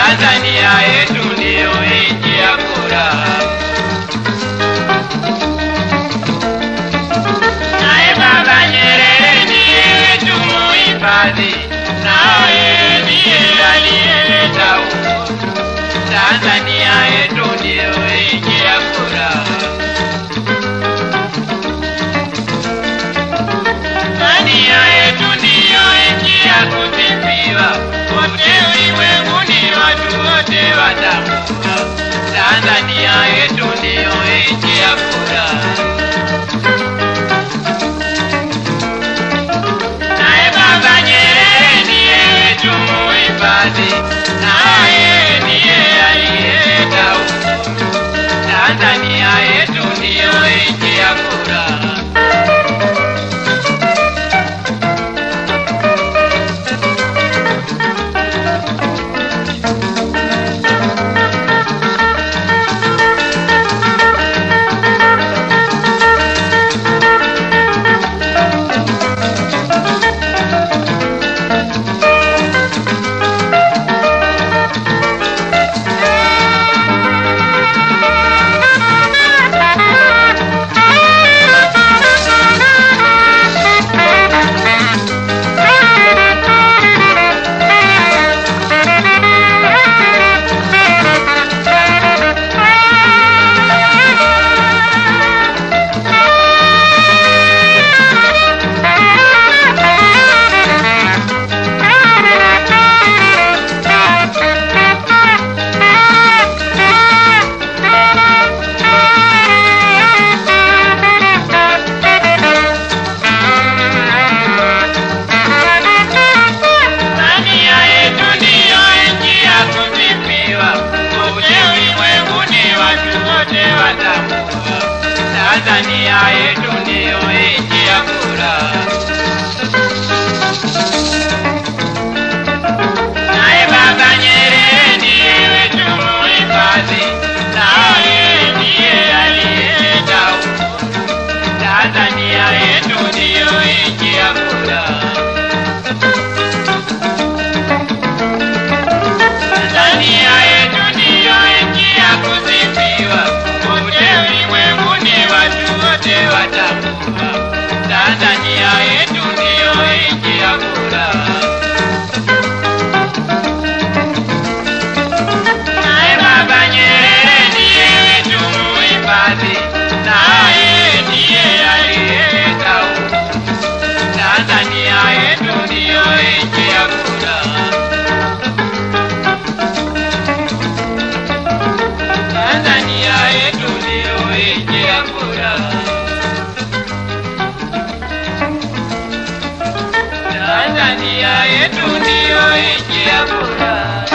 Tanzania yetu ndiyo nchi ya furaha. Naye Baba Nyerere ndiye wetu muhifadhi, naye ndiye aliyeleta uhuru. Tanzania yetu ndiyo nchi ya furaha. Tanzania yetu ndiyo nchi ya kusifiwa, wote ulimwenguni watu wote watambua. Tanzania yetu ndiyo nchi ya furaha. Naye Baba Nyerere ndiye wetu muhifadhi, naye ndiye aliyeleta uhuru. Tanzania yetu ndiyo nchi ya furaha. Tanzania yetu ndiyo nchi ya kusifiwa, kote ulimwenguni watu wote watambua. Tanzania yetu ndiyo nchi ya furaha. Naye Baba Nyerere ndiye wetu muhifadhi, naye ndiye aliyeleta uhuru. Tanzania yetu ndiyo nchi ya furaha. Tanzania yetu ndiyo nchi ya kusifiwa, kote ulimwenguni watu wote watambua. Tanzania yetu ndiyo nchi ya furaha. Naye Baba Nyerere ndiye wetu muhifadhi, naye ndiye aliyeleta uhuru. Tanzania yetu ndiyo nchi ya furaha. Tanzania yetu ndiyo nchi ya furaha. Tanzania yetu ndiyo nchi ya furaha.